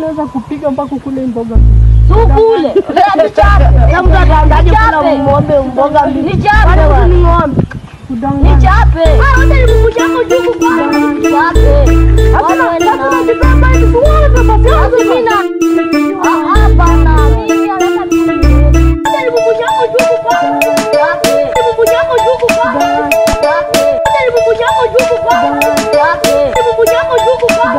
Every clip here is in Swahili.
naweza kupiga mpaka kule mboga. Tukule. Sasa mtu ataanzaje kula ng'ombe mboga mbili? Nichape wewe. Ni ng'ombe. Kudanganya. Nichape. Wewe wote ni mkuja yako juu kwa. Nichape. Hapana, Wewe sasa na- unajipamba hivi suala utapatia. Sasa mimi na Ah, hapana. Mimi nataka mimi. Hata ni mkuja yako juu kwa. Nichape. Ni mkuja yako juu kwa. Nichape. Hata ni mkuja yako juu kwa. Nichape. Ni mkuja yako juu kwa.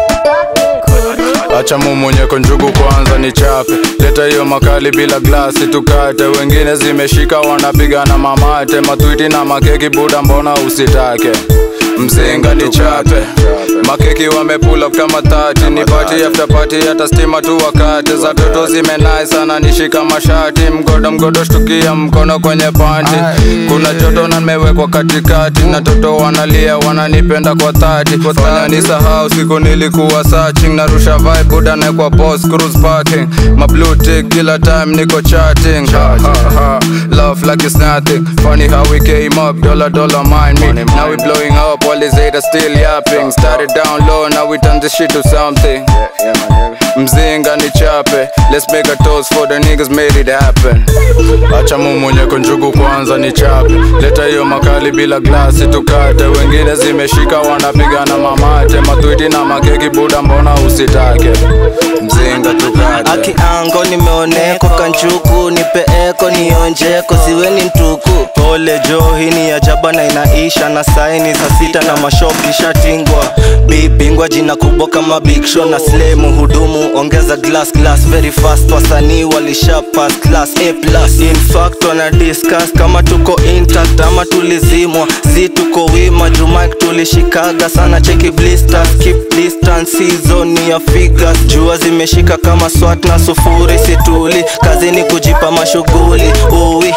Nichape. Acha mumunyeko njugu kwanza ni chape, leta hiyo makali bila glasi tukate. Wengine zimeshika wanapigana mamate, matwiti na makeki buda, mbona usitake? Mzinga ni chape, makeki wamepula kama tati, ni party after party, hata stima tu wakati za toto zimenai sana, nishika mashati, mgodo mgodo, shtukia mkono kwenye panti, kuna joto na nimewekwa katikati, na toto wanalia wananipenda kwa thati, fanya nisahau siku nilikuwa searching, narusha vibe buda na kwa post cruise parking, my blue tick kila time niko chatting, ha, ha, ha. love like it's nothing, funny how we came up, dollar dollar mind me, now we blowing up, all these haters still yapping, started down low, now we turn this shit to something. Mzinga ni chape, let's make a toast for the niggas made it happen. Acha mumunyeko njugu kwanza ni chape, leta hiyo makali bila glasi tukate. Wengine zimeshika wanapigana mamate, matwiti na makeki buda, mbona usitake? Mzinga tukate. akiango nimeoneko kanchuku nipeeko nionjeko siweni mtuku pole jo hii ni ajaba na inaisha na saini za sita na mashopi shatingwa bibingwa jina kubwa kama big show na slemu hudumu ongeza glass glass very fast wasanii walisha pass class a plus in fact wana discuss kama tuko intact ama tulizimwa si tuko wima jumak tulishikaga sana cheki blisters keep distance season ya figures jua zimeshika kama swat na sufuri situli kazi ni kujipa mashughuli uwi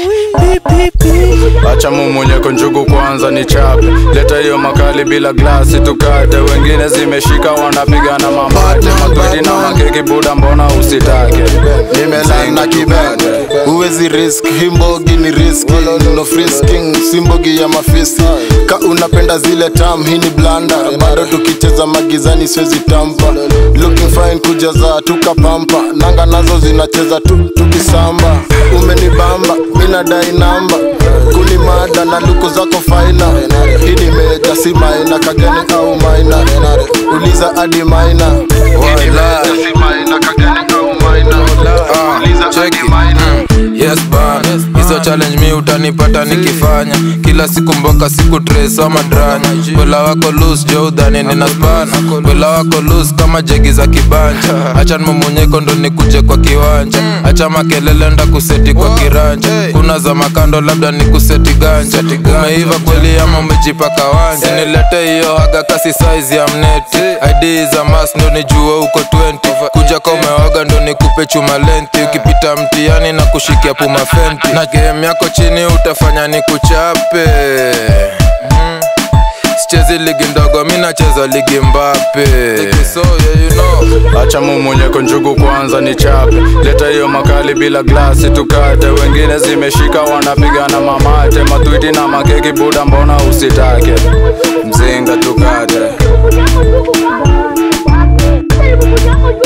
Acha mumunyeko njugu kwanza ni chape, leta hiyo makali bila glasi tukate. Wengine zimeshika wanapigana mamate, matwiti na makeki buda, mbona usitake? nimelana kibete huwezi risk himbogi ni riski no frisking simbogi ya mafisi ka unapenda zile tam hii ni blanda bado tukicheza magizani siwezi tampa looking fine kujaza tukapampa nanga nazo zinacheza tu tukisamba umenibamba minadai namba kunimada na luku zako faina hii ni meja si maina kageni au maina uliza hadi maina si maina kageni au maina uliza hadi maina yes bana hizo challenge mi utanipata nikifanya kila siku mboka siku tres ama dranya wela wako loose jo udhani nina spana wela wako loose kama jegi za kibanja acha mumunyeko ndo nikuje kwa kiwanja acha makelele nda kuseti kwa kiranja kuna za makando labda ni kuseti ganja umeiva kweli ama umejipaka wanja nilete hiyo haga kasi size ya mneti id za mas ndo nijue uko 20 kuja kwa umeoga ndo nikupe chuma lenti ukipita mtiani na kushikia puma fenti na game yako chini utafanya ni kuchape mm. sichezi ligi ndogo mi nacheza ligi mbape so, yeah, you know. Acha mumunyeko njugu kwanza ni chape, leta hiyo makali bila glasi tukate. Wengine zimeshika wanapigana mamate, matwiti na makeki buda, mbona usitake? Mzinga tukate. Hata ni mkuja yako juu